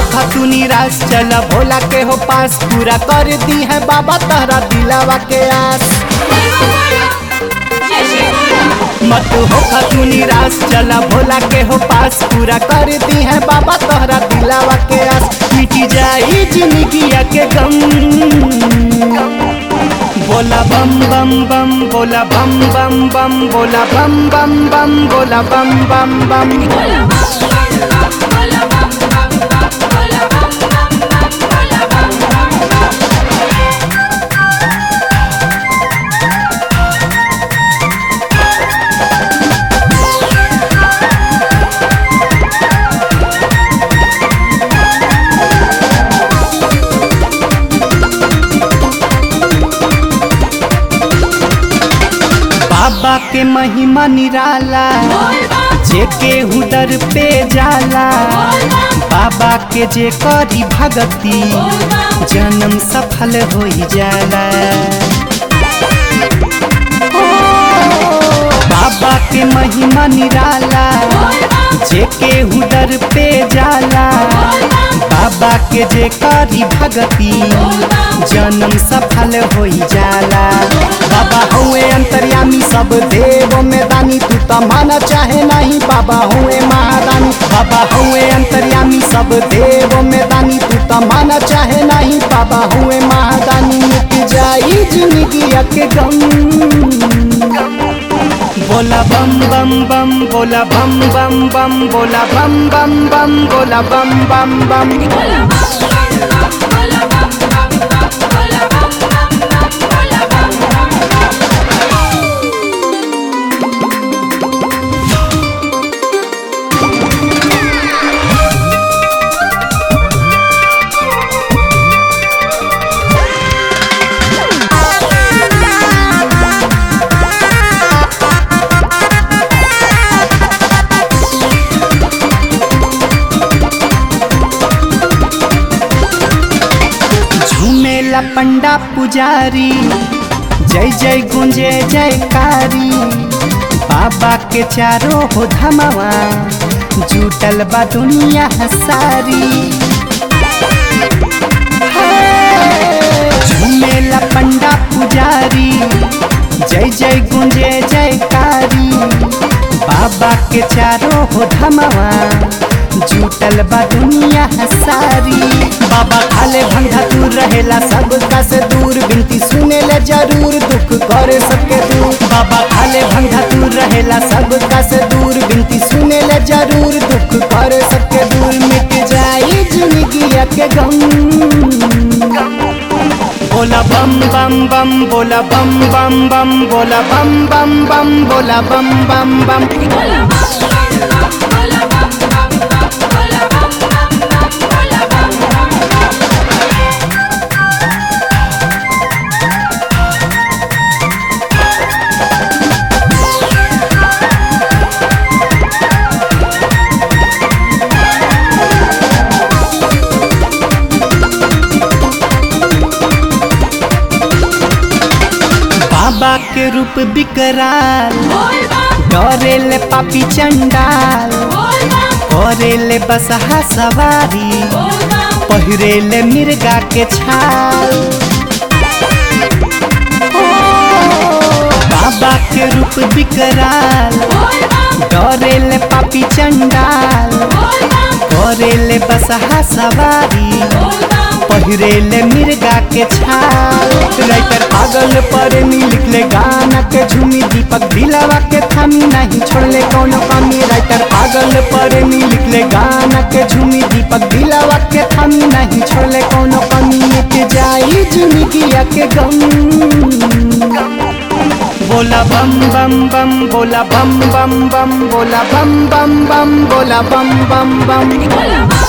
होखा तू निराश चल भोला के हो पास पूरा कर दी है बाबा तहरा दिलावा के आस मत होखा तू निराश चल भोला के हो पास पूरा कर दी है बाबा तोहरा दिलावा के आस मिटी जाई जिंदगिया के गम बोला बम बम बम बोला बम बम बम बोला बम बम बम बोला बम बम बम बाबा के महिमा निराला जे केहू दर पे जाला बाबा के जे करी भगती जन्म सफल हो जाला ओ, बाबा के महिमा निराला जे केहू दर पे जाला बाबा के जे करी भगती जन्म सफल हो जाला बाबा हुए अंतर्यामी सब देव में दानी तू तो माना चाहे नहीं बाबा हुए महादानी बाबा हुए अंतर्यामी सब देव में दानी तू तो माना चाहे नहीं बाबा हुए महादानी मिट जाई जिंदगी के गम बोला बम बम बम बोला बम बम बम बोला बम बम बम बोला बम बम बम झूमेला पंडा पुजारी जय जय गुंजे जयकारी बाबा के चारों हो धमावा जुटल बा दुनिया सारी झूमेला पंडा पुजारी जय जय गुंजे जयकारी बाबा के चारों हो धमावा जुटल बा दुनिया सारी बाबा खाले भंगा दूर रहेला सब का से दूर बिनती सुने ले जरूर दुख करे सबके दूर बाबा खाले भंगा दूर रहेला सब का से दूर बिनती सुने ले जरूर दुख करे सबके दूर मिट जाई जिंदगी के गम बोला बम बम बम बोला बम बम बम बोला बम बम बम बोला बम बम बम बाबा के रूप बिकराल डरे ले पापी चंडाल करे ले बसहा सवारी पहिरे ले मिर्गा के छाल ओ, बाबा के रूप बिकराल डरे ले पापी चंडाल करे ले बसहा सवारी पहिरे ले मिर्गा के छाल राइटर पागल पर लिख ले गाना के झूमी दीपक दिलावा के थामी नहीं छोड़ले कोनो कमी राइटर पागल पर लिख ले गाना के झूमी दीपक दिलावा के थामी नहीं छोड़ले कोनो कमी मिट जाई जिंदगी के गम बोला बम बम बम बोला बम बम बम बोला बम बम बम बोला बम बम बम